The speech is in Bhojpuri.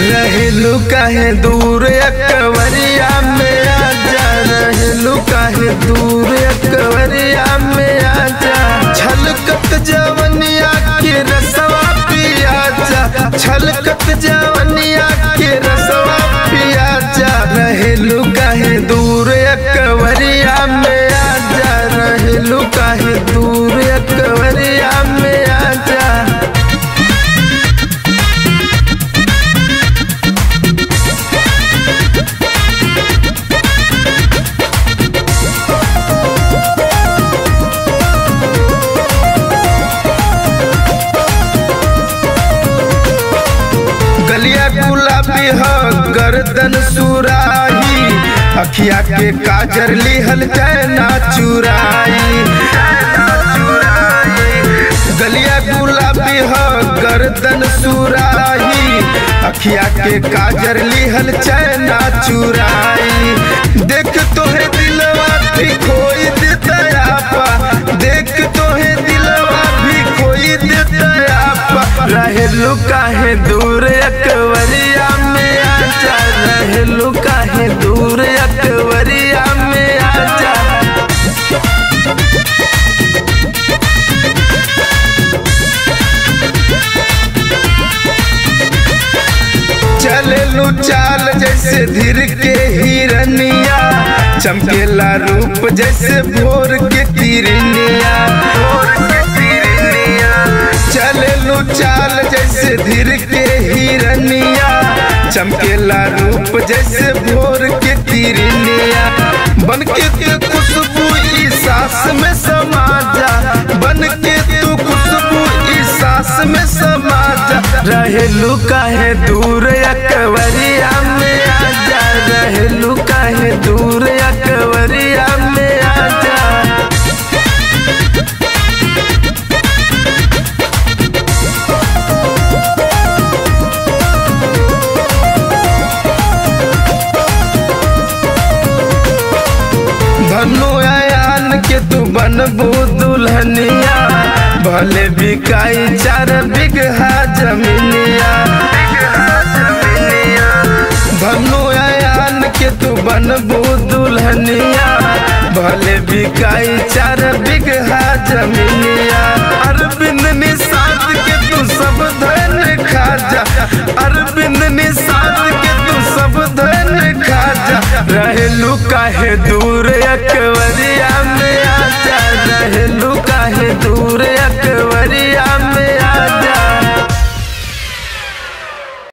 रहलू काहे दूर अकवरिया में आजा रहलू काहे दूर अकवरिया में आजा छलकत जवनिया के रसवा पिया जा छलकत जवनिया के रसवा पिया जा रहलू काहे दूर अकवरिया में आजा रहलू काहे दूर अकवरिया में आजा गलिया गुलाबी ह गर्दन सुराही अखिया के काजर लिहल चैना चुराई गलिया गुलाबी ह गर्दन सुराही अखिया के काजर लिहल चैना चुराई देख तोहे दिलवा भी खोई देता आपा देख तोहे दिलवा भी खोई देता आपा रहलू काहे दूर अकवरिया में आजा रहलू काहे दूर अकवरिया में आजा चललू चाल जैसे धीर के हिरनिया चमकेला रूप जैसे भोर के किरनिया चललू चाल जैसे धीर के हिरनिया चमकेला रूप जैसे भोर के किरनिया बन के तू खुशबू ई सांस में समा जा बन के तू खुशबू ई सांस में समा जा रहलू काहे दूर अकवरिया में आजा रहलू काहे दूर अकवरिया में आजा धनु आयान के तू बनबू दुल्हनिया भले बिकाई चार बिगहा जमीनिया धनु आयान के तू बनबू दुल्हनिया भले बिकाई चार बिगहा जमीनिया अरविंद निषाद के तू सब धन खा जा अरविंद निषाद के तू सब धन खा जा रहलू काहे दूर एक